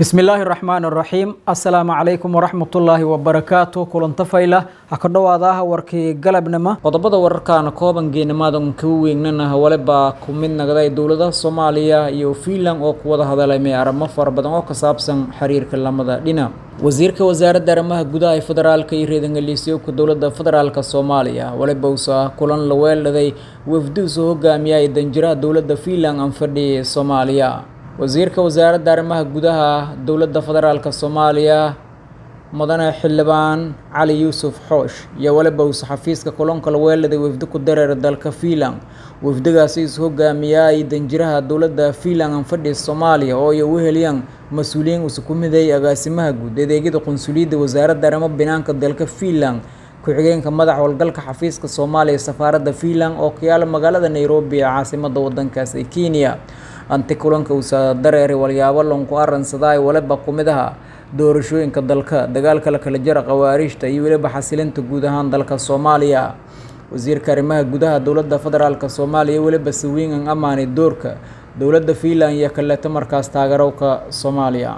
bismillaahi raxmaan raxiim assalaamu calaykum waraxmatullaahi wabarakaatu kulanta fayla ha ka dhowaadaha warkii galabnimo qodobada wararkaana kooban geenimaadan kuu weynana hawale baa ku mid nagday dowladaha soomaaliya iyo fiinland oo ku wada hadalay arrimo fara badan oo ka saabsan xiriirka lamada dhinac wasiirka wasaaradda arrimaha gudaha ee federaalka iyo reedangaliisyowka dowladda federaalka soomaaliya walibowsa kulan la weeldhaday wafduusa hogaamiya ee danjiraha dowladda fiinland aan fadhiyay soomaaliya wasiirka wasaaradda arrimaha gudaha dowladda federaalka soomaaliya mudane xildhibaan cali yuusuf xoosh iyo waliba uuse xafiiska kulanka la weeladay wafdi ku dareera dalka fiinland wafdigaasi is hogaamiyaay danjiraha dowladda fiinland aan fadhiya soomaaliya oo ay u heliyaan mas-uuliyiin uuse ku mideeyay agaasimaha guud adeegyada qunsuliyadda wasaaradda arrimo binaanka dalka fiinland ku-xigeenka madax howlgalka xafiiska soomaaliya ee safaaradda fiinland oo ka yaala magaalada nairobi ee caasimada wadankaas ee kenya anti kulanka uusa dareeray walyaabo lonku aransadaa waliba ku mid aha doorashooyinka dalka dagaalka la kala jara khawaariijta iyo weliba xasilinta guud ahaan dalka soomaaliya wasiirka arrimaha gudaha dowladda federaalk soomaaliya weliba sawiingan amaanay doorka dowladda fiinland iyo kaleeto markaas taageerowka soomaaliya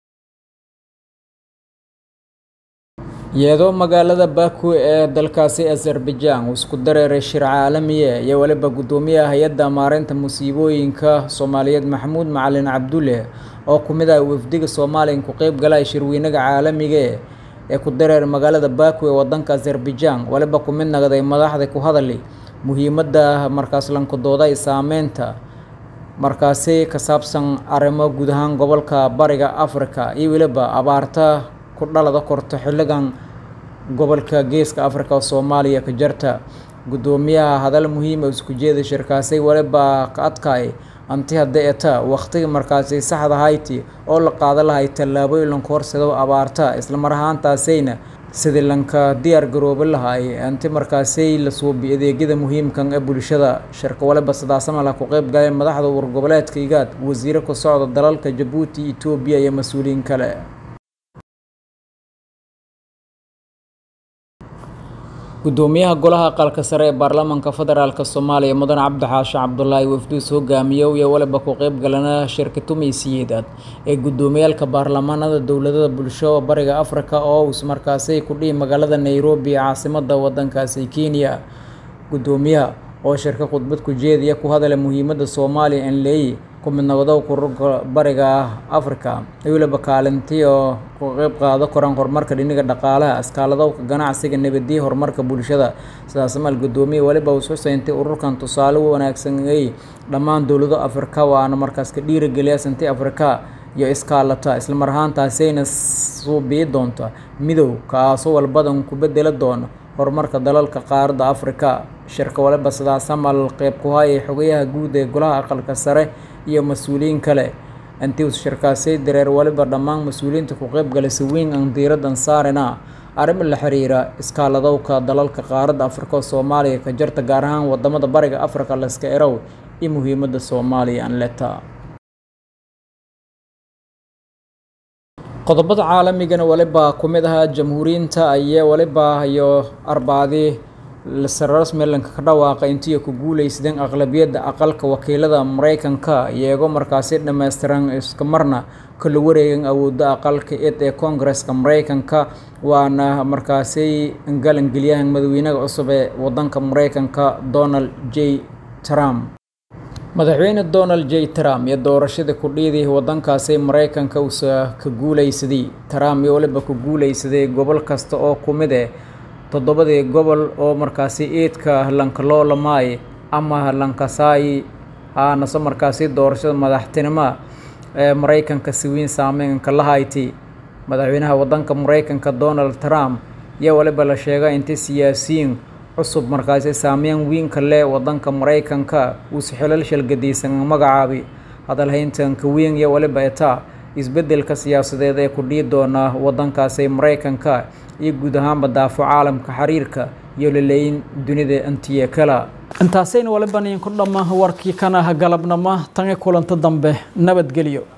iyadoo magaalada baku ee dalkaasi azerbaijan uu isku dareeray shir caalamiye iyo weliba guddoomiyaha hay-adda maareynta musiibooyinka soomaaliyeed maxamuud macalin cabdulle oo ku mid ah wafdiga soomaaliya ku qeyb galay shirweynaga caalamiga ee ku dareeray magaalada baku ee wadanka azerbaijan waliba ku mid nagday madaxda ku hadali muhiimadda markaas lankadooda ay saameynta markaasi ka saabsan arrimo guud ahaan gobolka bariga africa iyo weliba abaarta ku dhalada korto xilligan gobolka geeska africa oo soomaaliya ka jarta guddoomiyaha hadal muhiima isku jeeda shirkaasay waliba ka adkaay anti hadda eta waqtiga markaasi saxda hayti oo la qaada lahay tallaabooyin lanka horsado abaarta islamar ahaantaasayna sidii lanka diyaar garooba lahay anti markaasay la suubi adeegyada muhiimkan ee bulshada shirka waliba sidaasamala ku qeyb galeen madaxda wargoboleedka igaad wasiiro ka socda dalalka jabuuti etoobiya iyo mas-uuliyiin kale guddoomiyaha golaha aqalka sare ee baarlamaanka federaalk soomaaliya mudane cabdixaashe cabdulaahi wafduus hogaamiyow iyo waliba ku qeyb galana shirka tumaysiyeedaad ee guddoomiyaalka baarlamaanada dowladada bulsho bariga africa oo us markaasi ku dhihi magaalada nairobi ee caasimada wadankaasi kenya guddoomiyaha oo shirka khudbad ku jeediya ku hadala muhiimadda soomaaliya en leey ku midnagdow kururka bariga africa iyo weliba kaalintii oo ku qeyb qaado koraan horumarka dhiniga dhaqaalaha askaaladowka ganacsiga nabadiya horumarka bulshada sidaas maal guddoomiya waliba us xuseyntay ururkan tusaale u wanaagsanay dhammaan dowlado afrika waana markaas ka dhiirageliya santi afrika iyo iskaalata islamar ahaantaasayna suubii doonta midow kaasoo walbadan ku bedela doona horumarka dalalka qaaradda afrika shirka waliba sidaasamal qeyb ku hayay xogayaha guud ee golaha aqalka sare iyo mas-uuliyiin kale antius shirkaasay dareer waliba dhammaan mas-uuliyiinta ku qeyb galay saweyn aan diiradan saarina arrimo la xiriira iskaaladowka dalalka qaaradda afrika oo soomaaliya ka jarta gaar ahaan wadamada bariga afrika laska erow iyo muhiimadda soomaaliya aan leta qodobada caalamigana waliba ku mid ahaa jamhuuriyiinta ayee waliba iyo arbaadii sarasmelanka ka dhawaaqa intii ku guuleysadeen aqlabiyadda aqalka wakiilada mareykanka iyagoo markaasi dhammaystiran iska marna kala wareegan awoodda aqalka ed ee koongareska mareykanka waana markaasi galangelyahan madaxweynaha cusub ee wadanka mareykanka donald j trump madaxweyne donald j trump iyo doorashadii ku dhiidii wadankaasi mareykanka uusa ka guuleysaday trump iyo waliba ku guuleysaday gobol kasta oo ku mid eh toddobadii gobol oo markaasi eedka lankaloolamay ama lankasaay aanase markaasi doorashada madaxtinimo ee mareykanka siwiin saameynka la hayti madaxweynaha wadanka mareykanka donald trump iyo waliba la sheegay intii siyaasiyiin cusub markaasi saameyn wiinka leh wadanka mareykanka uuse xilal shalgadiysan magacaabi hadalhayntanka weyn iyo waliba etaa isbedelka siyaasadeed ee ku dhii doona wadankaasi mareykanka iyo guud ahaanba daafo caalamka xiriirka iyo laleeyin dunida antiye kala intaasayna waliba idinku dhamma warkii kana galabnama tan i kulanta dambe nabadgelyo